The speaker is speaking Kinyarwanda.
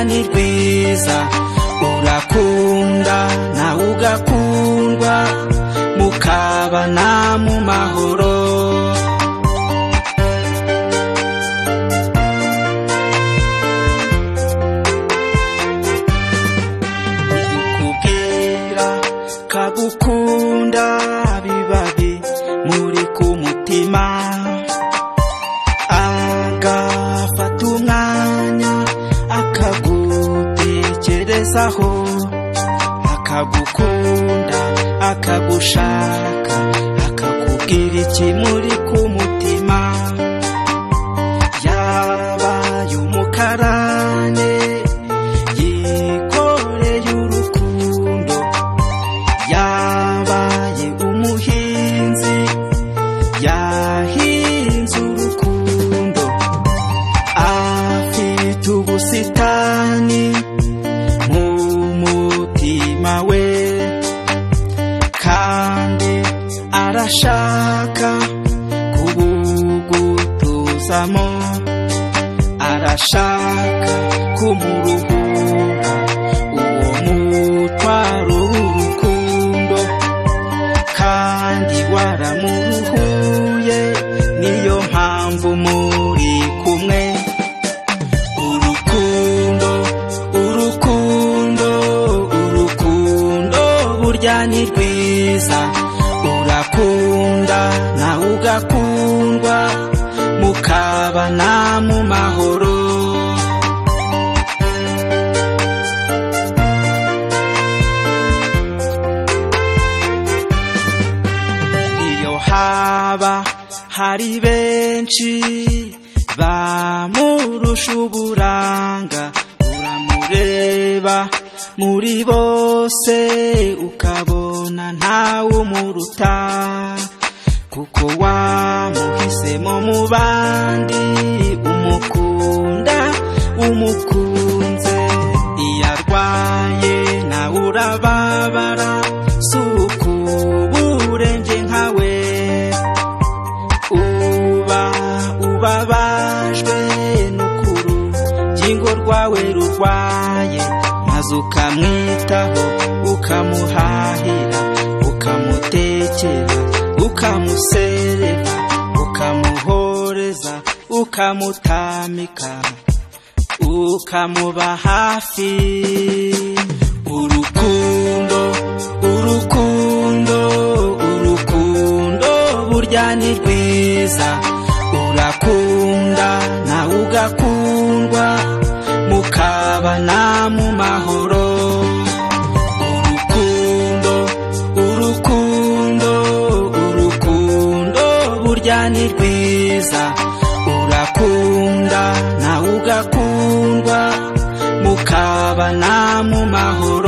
ni rwiza urakunda nawe ugakundwa mukabana mu mahoro kubwira kagukunda bibabi muri ku mutima agafata umwanya akagutekerezaho akagukunda akagushaka akakubwira iki muri ku mutima yabaye umukarane yikoreye urukundo yabaye umuhinzi yahinze urukundo afite ubusitani mu mutima we kandi arashaka kubugutuzamo arashaka kumuruhura uwo mutwaro w'urukundo kandi waramuruhuye niyo mpamvu muri kumwe urukundo urukundo urukundo burya ni rwiza urakunda nawe ugakundwa mukabana mu mahoro iyo haba hari benshi bamurusha uburanga uramureba muri bose ukabona ntawe umuruta kuko wamuhisemo mu bandi umukunda umukunze iyo arwaye nawe urababara si ukubure njye nkawe uba ubabajwe n'ukuru gingo rwawe rurwaye maze ukamwitaho ukamuhahira ukamutekera ukamuserera ukamuhoreza ukamutamika ukamuba hafi urukundo urukundo urukundo burya ni rwiza urakunda nawe ugakundwa mukabana mu mahoro urukundo urukundo urukundo burya ni rwiza urakunda nawe ugakundwa mukabana mu mahoro